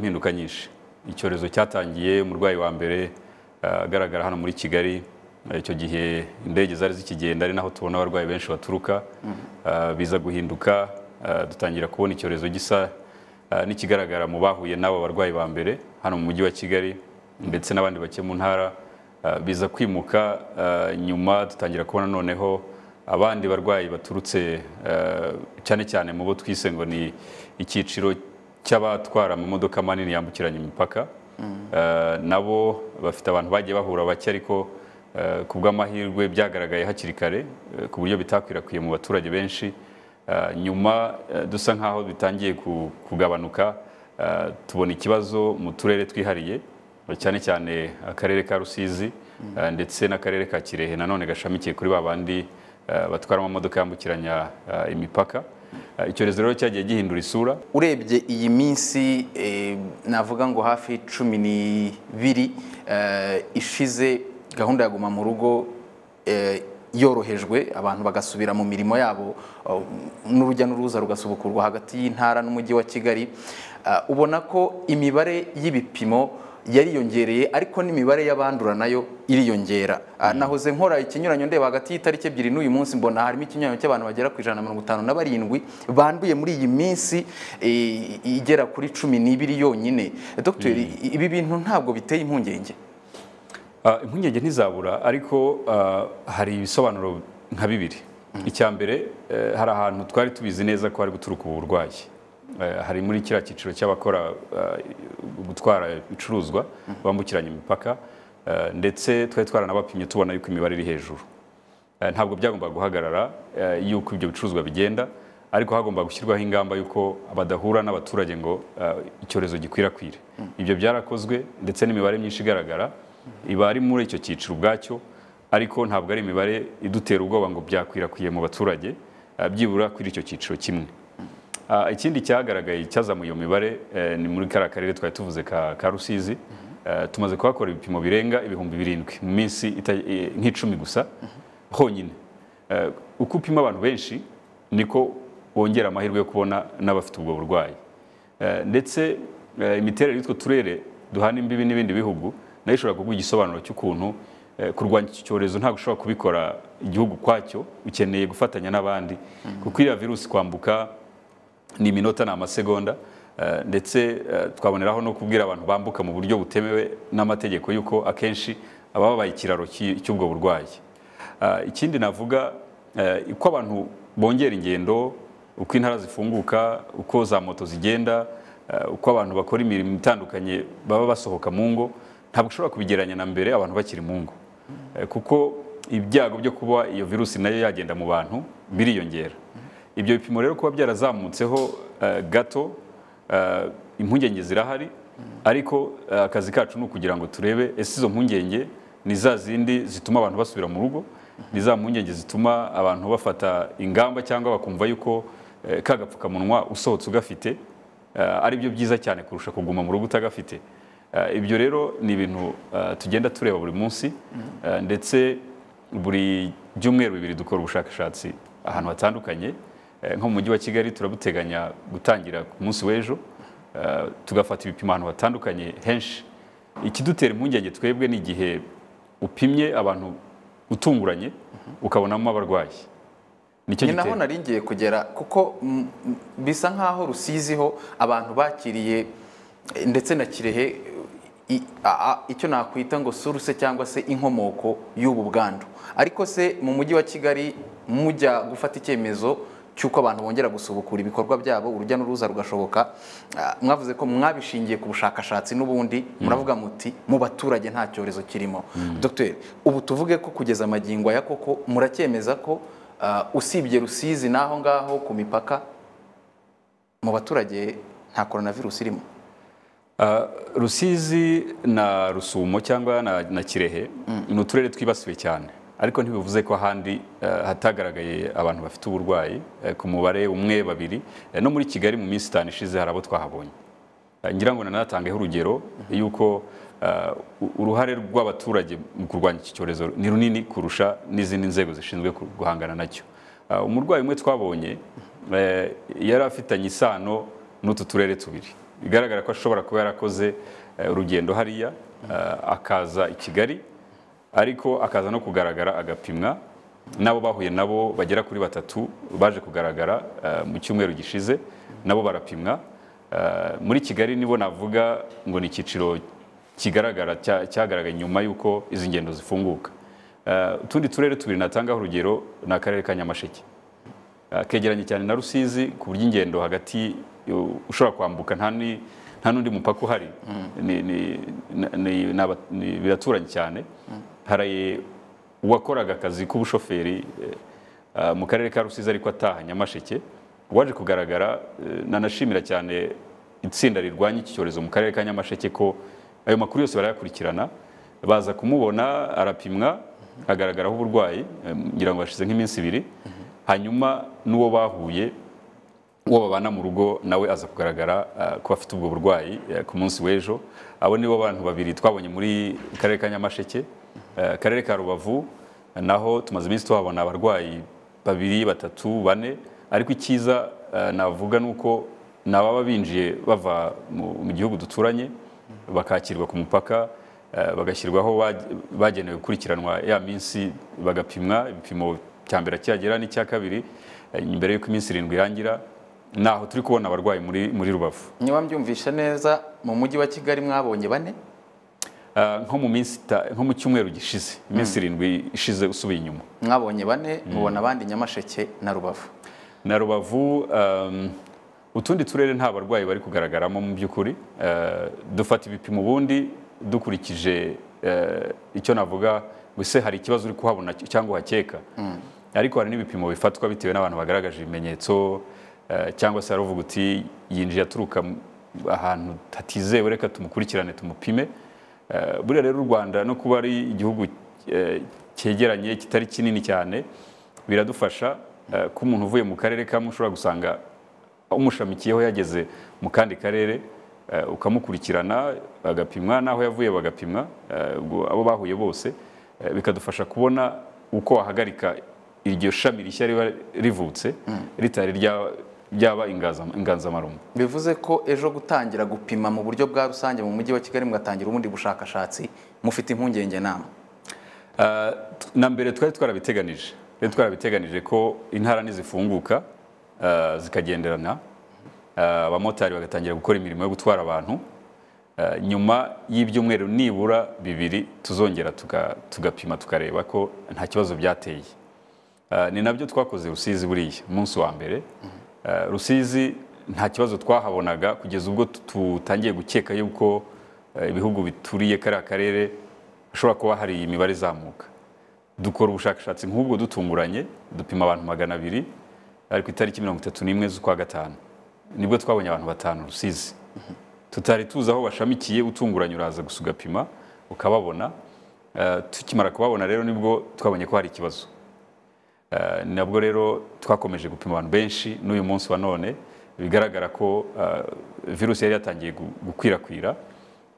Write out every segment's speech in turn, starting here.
impinduka nyinshi icyorezo cyatangiye umurwayi wa mbere ah, agaragara hano muri kigali Ah, icyo gihe indege zari zikigenda ari naho tubona abarwayi benshi baturuka Ah, biza guhinduka ah, dutangira kubona icyorezo gisa ah, n'ikigaragara mu bahuye n'abo barwayi ba mbere hano mu mujyi wa kigali ndetse n'abandi bake mu ntara Ah, biza kwimuka ah, nyuma dutangira kubona noneho abandi barwayi baturutse eh, cyane cyane mu bo twise ngo ni icyiciro cy'abatwara amamodoka manini yambukiranya imipaka Eh, nabo bafite abantu bagiye bahura bake ariko eh, ku bw'amahirwe byagaragaye hakiri kare eh, ku buryo bitakwirakwiye mu baturage benshi Eh, nyuma eh, dusa nk'aho bitangiye ku- kugabanuka eh, tubona ikibazo mu turere twihariye cyane cyane akarere ka rusizi eh, ndetse n'akarere ka kirehe nanone gashamikiye kuri ba bandi eh, batwara amamodoka yambukiranya eh, imipaka Eh, icyorezo rero cyagiye gihindura isura urebye iyi minsi eh, navuga ngo hafi cumi n'ibiri eh, ishize gahunda ya guma mu rugo eh, yorohejwe abantu bagasubira mu mirimo yabo eh, n'urujya n'uruza rugasubukurwa hagati y'intara n'umujyi wa kigali Eh, ubona ko imibare y'ibipimo yariyongereye ariko n'imibare y'abandura nayo iriyongera Ah, nahoze nkora ikinyuranyo ndeba hagati y'itariki ebyiri n'uyu munsi mbona harimo ikinyuranyo cy'abantu bagera ku ijana na mirongo itanu na barindwi banduye muri iyi minsi eh, igera kuri cumi n'ibiri yonyine Dr ibi bintu ntabwo biteye impungenge Ah, impungenge ntizabura ariko ah, hari ibisobanuro nka bibiri icya mbere eh, hari ahantu twari tubizi neza ko hari guturuka ubu burwayi Eh, hari muri kiriya cyiciro cy'abakora ah, gutwara ibicuruzwa bambukiranya imipaka eh, ndetse twari twaranabapimye tubona yuko imibare iri hejuru Eh, ntabwo byagombaga guhagarara eh, yuko ibyo bicuruzwa bigenda ariko hagomba gushyirwaho ingamba y'uko badahura n'abaturage ngo eh, icyorezo gikwirakwire ibyo byarakozwe ndetse n'imibare myinshi igaragara iba ari muri icyo cyiciro ubwacyo ariko ntabwo ari imibare idutera ubwoba ngo byakwirakwiriye mu baturage eh, byibura kuri icyo cyiciro kimwe Ah, ikindi cyagaragaye cyazamuye iyo mibare eh, ni muri kariya karere twari tuvuze ka ka rusizi Eh, tumaze kuhakora ibipimo birenga ibihumbi birindwi mu minsi ita- eh, nk'icumi gusa honyine Eh, uko upima abantu benshi niko wongera amahirwe yo kubona n'abafite ubwo burwayi Eh, ndetse eh, imiterere y'utwo turere duhana imbibi n'ibindi bihugu nayo ishobora kuguha igisobanuro cy'ukuntu eh, kurwanya iki cyorezo ntabwo ushobora kubikora igihugu kwacyo ukeneye gufatanya n'abandi kuko iriya virusi kwambuka ni iminota ni amasegonda eh, ndetse eh, twaboneraho no kubwira abantu bambuka mu buryo butemewe n'amategeko y'uko akenshi baba babaye ikiraro cy'i- cy'ubwo burwayi Ah, ikindi navuga eh, uko abantu bongera ingendo uko intara zifunguka uko za moto zigenda eh, uko abantu bakora imirimo itandukanye baba basohoka mu ngo ntabwo ushobora kubigereranya na mbere abantu bakiri mu ngo Eh, kuko ibyago byo kuba iyo virusi nayo yagenda mu bantu biriyongera ibyo bipimo rero kuba byarazamutseho eh, gato eh, impungenge zirahari ariko eh, akazi kacu ni ukugira ngo turebe ese izo mpungenge ni za zindi zituma abantu basubira mu rugo ni za mpungenge zituma abantu bafata ingamba cyangwa bakumva yuko eh, ka gapfukamunwa usohotse ugafite eh, ari byo byiza cyane kurusha kuguma mu rugo utagafite Eh, ibyo rero ni ibintu eh, tugenda tureba buri munsi eh, ndetse buri byumweru bibiri dukora ubushakashatsi ahantu hatandukanye Eh, nko mu mujyi wa kigali turabuteganya gutangira ku munsi w'ejo eh, tugafata ibipimo ahantu hatandukanye henshi ikidutera impungenge twebwe ni igihe upimye abantu utunguranye ukabonamo abarwayi nicyo ni naho gitera nari ngiye kugera kuko mm, mm, bisa nk'aho rusiziho abantu bakiriye eh, ndetse na kirehe i- a- a- icyo nakwita ngo suruse cyangwa se inkomoko y'ubu bwandu ariko se mu mujyi wa kigali mujya gufata icyemezo cy'uko abantu bongera gusubukura ibikorwa byabo urujya n'uruza rugashoboka ah, mwavuze ko mwabishingiye ku bushakashatsi n'ubundi muravuga muti mu baturage nta cyorezo kirimo dogiteri ubu tuvuge ko kugeza amagingo aya koko muracyemeza ko ah, usibye rusizi n'aho ngaho ku mipaka mu baturage nta coronavirus irimo Ah, Rusizi na Rusumo cyangwa na, na Kirehe ni uturere twibasiwe cyane ariko ntibivuze ko ahandi eh, hatagaragaye abantu bafite uburwayi eh, ku mubare umwe babiri Eh, no muri Kigali mu minsi itanu ishize hari abo twahabonye Eh, ngira ngo nanatangeho urugero yuko eh, u- uruhare rw'abaturage mu kurwanya iki cyorezo ni runini kurusha n'izindi nzego zishinzwe ku- guhangana nacyo Eh, umurwayi umwe twabonye eh, yari afitanye isano n'utu turere tubiri bigaragara ko ashobora kuba yarakoze eh, urugendo hariya eh, akaza i kigali ariko akaza no kugaragara agapimwa n'abo bahuye nabo bagera kuri batatu baje kugaragara eh, mu cyumweru gishize nabo barapimwa Eh, muri kigali nibo navuga ngo ni icyiciro kigaragara cya- cyagaragaye nyuma y'uko izi ngendo zifunguka Eh, utundi turere tubiri natangaho urugero ni akarere ka nyamasheke Uh, kegeranye cyane na Rusizi ku buryo ingendo hagati uh, ushobora kwambuka nta ni- nta n'undi mupaka uhari Ni- ni- na- ni- ni aba- ni- biraturanye cyane hari uwakoraga akazi k'ubushoferi eh, uh, mu karere ka Rusizi ariko ataha Nyamasheke waje kugaragara eh, nanashimira cyane itsinda rirwanya iki cyorezo mu karere ka Nyamasheke ko ayo makuru yose barayakurikirana baza kumubona arapimwa hagaragaraho uburwayi eh, ngira ngo hashize nk'iminsi ibiri hanyuma n'uwo bahuye uwo babana mu rugo nawe aza kugaragara uh, ko afite ubwo burwayi uh, ku munsi w'ejo abo nibo bantu babiri twabonye muri karere ka Nyamasheke uh, karere ka Rubavu uh, naho tumaze iminsi tuhabona abarwayi babiri batatu bane ariko icyiza uh, navuga nuko nababa binjiye bava mu, mu gihugu duturanye bakakirwa ku mupaka uh, bagashyirwaho baj- bagenewe gukurikiranwa ya minsi bagapimwa ibipimo cya mbere cyagera n'icya kabiri eh, mbere y'uko iminsi irindwi irangira naho turi kubona abarwayi muri muri rubavu niba mbyumvishe neza mu mujyi wa kigali mwabonye bane Ah, nko mu minsi ita- nko mu cyumweru gishize iminsi irindwi ishize usubiye inyuma mwabonye bane mubona abandi nyamasheke na rubavu na rubavu um, utundi turere nta barwayi bari kugaragaramo mu by'ukuri Eh, dufata ibipimo ubundi dukurikije eh, icyo navuga ngo ese hari ikibazo uri kuhabona cy- cyangwa uhakeka ariko hari n'ibipimo bifatwa bitewe n'abantu bagaragaje ibimenyetso eh, cyangwa se haravuga uti yinjiye aturuka mu- ahantu hatizewe reka tumukurikirane tumupime Eh, buriya rero u rwanda no kuba ari igihugu eh, cyegeranye kitari kinini cyane biradufasha eh, ko umuntu uvuye mu karere kamwe ushobora gusanga umushamikiyeho yageze mu kandi karere eh, ukamukurikirana agapimwa n'aho yavuye bagapimwa eh, ubwo abo bahuye bose eh, bikadufasha kubona uko wahagarika iryo shami rishya riba rivutse ritari rya- ryaba ingaza- inganzamarumbo bivuze ko ejo gutangira gupima mu buryo bwa rusange mu mujyi wa kigali mugatangira ubundi bushakashatsi mufite impungenge nama Ah, t- na mbere twari twarabiteganije twari twarabiteganije ko intara nizifunguka ah, zikagenderana ah, abamotari bagatangira gukora imirimo yo gutwara abantu Ah, nyuma y'ibyumweru nibura bibiri tuzongera tuga- tugapima tukareba ko nta kibazo byateye Ah, ni nabyo twakoze rusizi buriya umunsi wa mbere Ah, rusizi nta kibazo twahabonaga kugeza ubwo tutangiye gukeka yuko eh, ibihugu bituriye kariya karere hashobora kuba hari imibare izamuka dukora ubushakashatsi nk'ubwo dutunguranye dupima abantu magana abiri ari ku itariki mirongo itatu n'imwe z'ukwa gatanu nibwo twabonye abantu batanu rusizi tutari tuzi aho bashamikiye utunguranye uraza gusa ugapima ukababona Eh, tukimara kubabona rero nibwo twabonye ko hari ikibazo Eh, ni nabwo rero twakomeje gupima abantu benshi n'uyu munsi wa none bigaragara ko eh, virusi yari yatangiye gu- gukwirakwira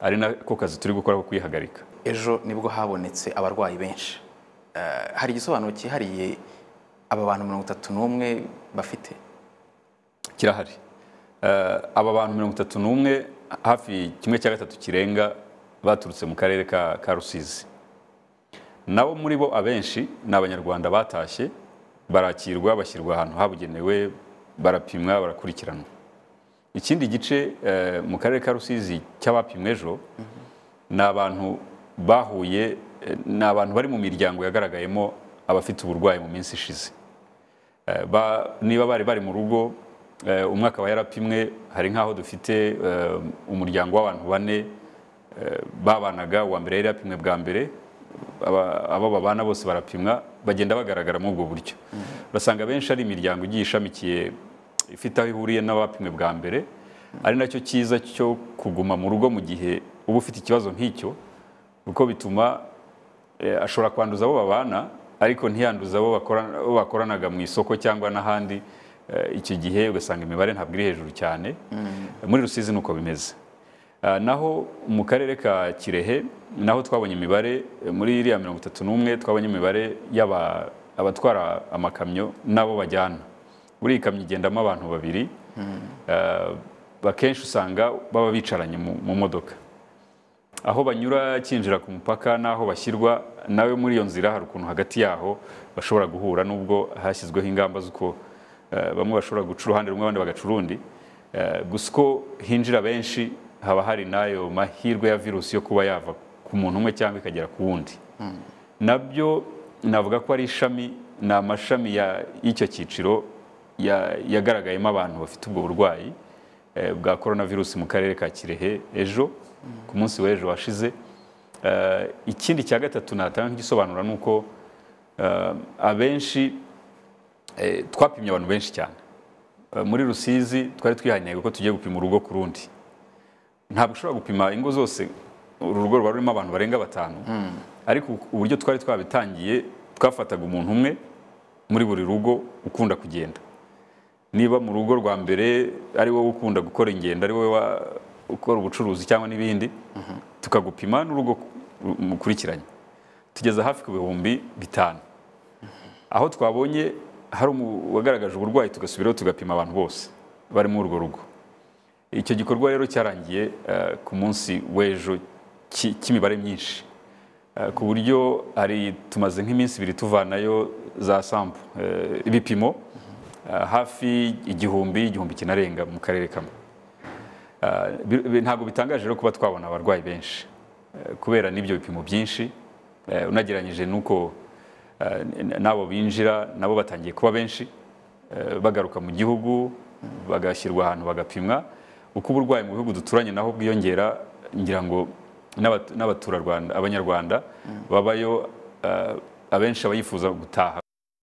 ari nako kazi turi gukora ko kuyihagarika ejo nibwo habonetse abarwayi benshi Eh, hari igisobanuro cyihariye aba bantu mirongo itatu n'umwe bafite kirahari Eh, aba bantu mirongo itatu n'umwe hafi kimwe cya gatatu kirenga baturutse mu karere ka, ka rusizi nabo muri bo abenshi ni abanyarwanda batashye barakirwa bashyirwa ahantu habugenewe barapimwa barakurikiranwa ikindi gice eh, mu karere ka rusizi cy'abapimwe ejo ni abantu bahuye eh, ni abantu bari mu miryango yagaragayemo abafite uburwayi mu minsi ishize Eh, ba- niba bari bari mu rugo eh, umwe akaba yarapimwe hari nk'aho dufite eh, umuryango w'abantu bane eh, babanaga uwa mbere yari yapimwe bwa mbere aba- abo babana bose barapimwa bagenda bagaragara muri ubwo buryo basanga benshi ari imiryango igiye ishamikiye ifite aho ihuriye n'abapimwe bwa mbere ari nacyo cyiza cyo kuguma mu rugo mu gihe uba ufite ikibazo nk'icyo kuko bituma eh, ashobora kwanduza abo babana ariko ntiyanduza abo bakorana- abo bakoranaga mu isoko cyangwa n'ahandi Eh, icyo gihe ugasanga imibare ntabwo iri hejuru cyane muri rusizi ni uko bimeze Ah, naho mu karere ka kirehe naho twabonye imibare eh, muri iriya mirongo itatu n'umwe twabonye imibare y'aba- abatwara amakamyo n'abo bajyana buri iyi kamyo igendamo abantu babiri Ah, akenshi usanga baba bicaranye mu mu modoka aho banyura kinjira ku mupaka n'aho bashyirwa nawe muri iyo nzira hari ukuntu hagati yaho bashobora guhura nubwo hashyizweho ingamba z'uko eh, bamwe bashobora guca uruhande rumwe abandi bagaca urundi Eh, gusa uko hinjira benshi haba hari n'ayo mahirwe ya virusi yo kuba yava ku muntu umwe cyangwa ikagera ku wundi nabyo navuga ko ari ishami ni amashami ya- y'icyo cyiciro ya- yagaragayemo abantu bafite ubwo burwayi eh, bwa korona virusi mu karere ka kirehe ejo ku munsi w'ejo washize Eh, ikindi cya gatatu natanga nk'igisobanura ni uko eh, abenshi eh, twapimye abantu benshi cyane Eh, muri rusizi twari twihaye intego ko tugiye gupima urugo ku rundi ntabwo ushobora gupima ingo zose uru rugo ruba rurimo abantu barenga batanu ariko uburyo twari twabitangiye twafataga umuntu umwe muri buri rugo ukunda kugenda niba mu rugo rwa mbere ari wowe ukunda gukora ingendo ari wowe wa- ukora ubucuruzi cyangwa n'ibindi tukagupima n'urugo ku- mukurikiranye tugeza hafi ku bihumbi bitanu aho twabonye hari umu- wagaragaje uburwayi tugasubiraho tugapima abantu bose barimo urwo rugo icyo gikorwa rero cyarangiye eh, ku munsi w'ejo ki- cy'imibare myinshi Eh, ku buryo hari tumaze nk'iminsi ibiri tuvanayo za sampu eh, ibipimo eh, hafi igihumbi igihumbi kinarenga mu karere kamwe Eh, bi- bi- ntabwo bitangaje rero kuba twabona abarwayi benshi eh, kubera n'ibyo bipimo byinshi eh, unagereranyije n'uko eh, n- n'abo binjira nabo batangiye kuba benshi eh, bagaruka mu gihugu bagashyirwa ahantu bagapimwa uko uburwayi mu bihugu duturanye naho bwiyongera ngira ngo n'abat- n'abaturarwanda abanyarwanda babayo eh, abenshi abayifuza gutaha